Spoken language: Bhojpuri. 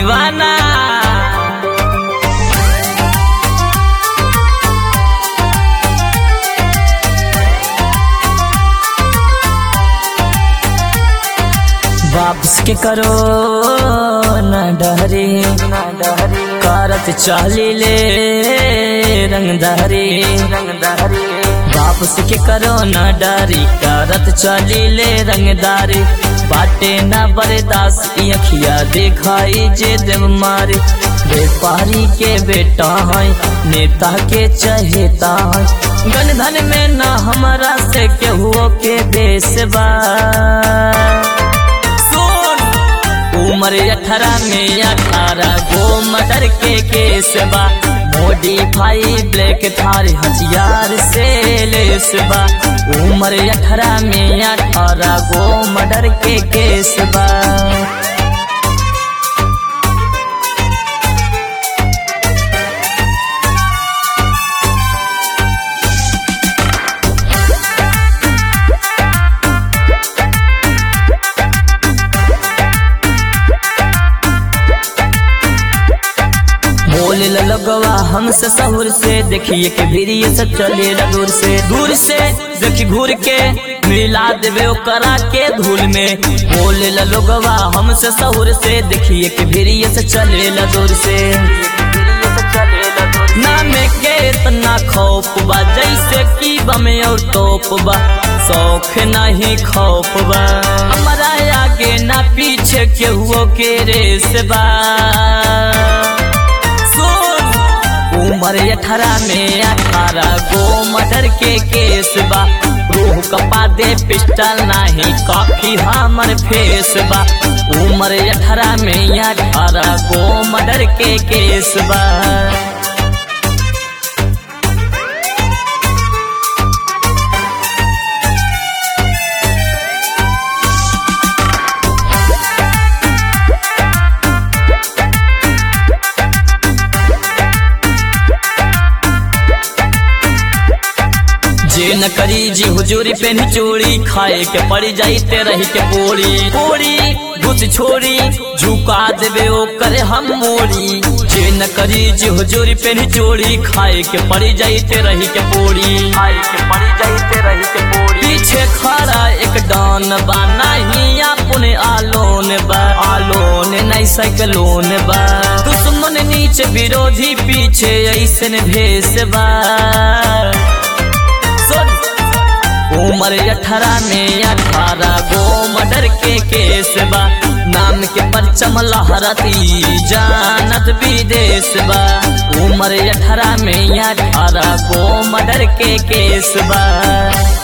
दीवाना वापस के करो न डहरे न डहरे करत चाली ले रंगदारी रंगदारी वापस के करो न डरी करत चली ले रंगदारी बाटे न बरदास अखिया देखाई जे देव मारे व्यापारी के बेटा है नेता के चहेता है गन धन में न हमारा से केहू के देश बा उम्र अठारह में अठारह गो मटर के केस बा मोडिफाई ब्लैक थार हथियार से लेस बा उम्र अठारह में अठारह गो मर्डर के केस बा बोले लगवा हमसे सहूर से देखिए के वीरिय से चले दूर से दूर से देखी घूर के मिला देवे करा के धूल में बोले लगवा हमसे सहूर से देखिए के वीरिय से चले दूर से नाम के इतना खौफ बा जैसे की बमे और तोप बा शौक नहीं खौफ बा हमारा आगे ना पीछे केहुओ के रेस बा उम्र अठारह में अठारह गो मर्डर के केस बा रूह कपा दे पिस्टल नाही कॉफी हमर फेस बा उम्र अठारह में अठारह गो मर्डर के केस बा जे न करी जी हुजूरी पे चोरी खाए के पड़ जाई ते रही के पोड़ी पोड़ी घुस छोड़ी झुका देवे ओ करे हम मोड़ी जे न करी जी हुजूरी पे चोरी खाए के पड़ जाई ते रही के पोड़ी खाए के पड़ जाई ते रही के पोड़ी पीछे खड़ा एक डॉन बा नहीं अपने आलोन बा आलोन नहीं साइकिलोन बा दुश्मन नीचे विरोधी पीछे ऐसन भेस बा उम्र अठारह में अठारह गो मर्डर के केस बा नाम के परचम लहरती जानत विदेश बा उम्र अठारह में अठारह गो मर्डर के केस बा